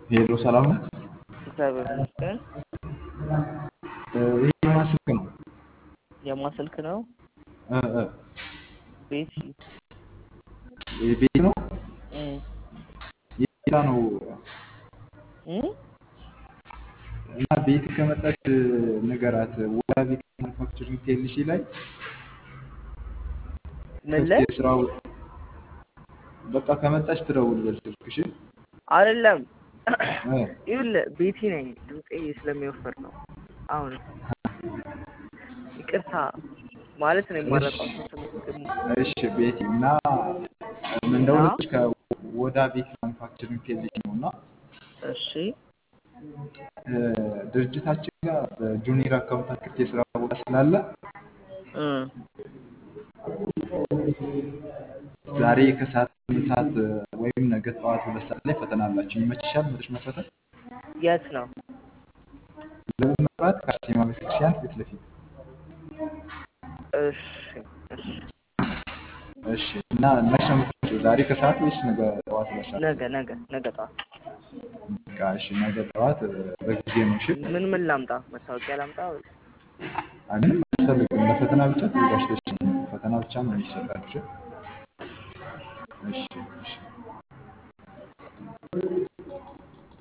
ሄሎ ሰላም ነው። እግዚአብሔር ይመስገን። ይሄ የማን ስልክ ነው? የማን ስልክ ነው? እ እ ቤቲ ይሄ ቤት ነው እም የት ነው? እም እና ቤት ከመጣች ንገራት። ወዳ ቤት ማኑፋክቸሪንግ ቴልሲ ላይ ምን ክፍት ላይ የስራው በቃ ከመጣች ትደውል በል ስልክሽ። አይደለም እ ይኸውልህ ቤቲ ነኝ። ድምፄ ስለሚወፍር ነው። አሁን ይቅርታ ማለት ነው የማረቀው እሺ ቤቲ እና ምን እንደሆነች ከወዳ ቤት ማኑፋክቸሪንግ ቴልሲ ነው እና እሺ እ ድርጅታችን ጋር በጁኒየር አካውንታንት ክፍት የስራ ቦታ ስላለ እም ዛሬ ከሰዓት ስምንት ሰዓት ወይም ነገ ጠዋት ሁለት ሰዓት ላይ ፈተና አላችሁ። ይመችሻል? መጥተሽ መፈተን የት ነው? ለምን መብራት ከአርሴማ ቤተክርስቲያን ፊት ለፊት እሺ እሺ እሺ። እና መቼ ነው የምትመጪው? ዛሬ ከሰዓት ወይስ ነገ ጠዋት ሁለት ሰዓት? ነገ ነገ ነገ ጠዋት በቃ እሺ፣ ነገ ጠዋት በጊዜ ነው። እሺ። ምን ምን ላምጣ? መታወቂያ ላምጣ ወይስ አይ ምንም አያስፈልግም። ለፈተና ብቻ ተዘጋጅተሽ ነው። ፈተና ብቻ ነው የሚሰጣችሁ። እሺ እሺ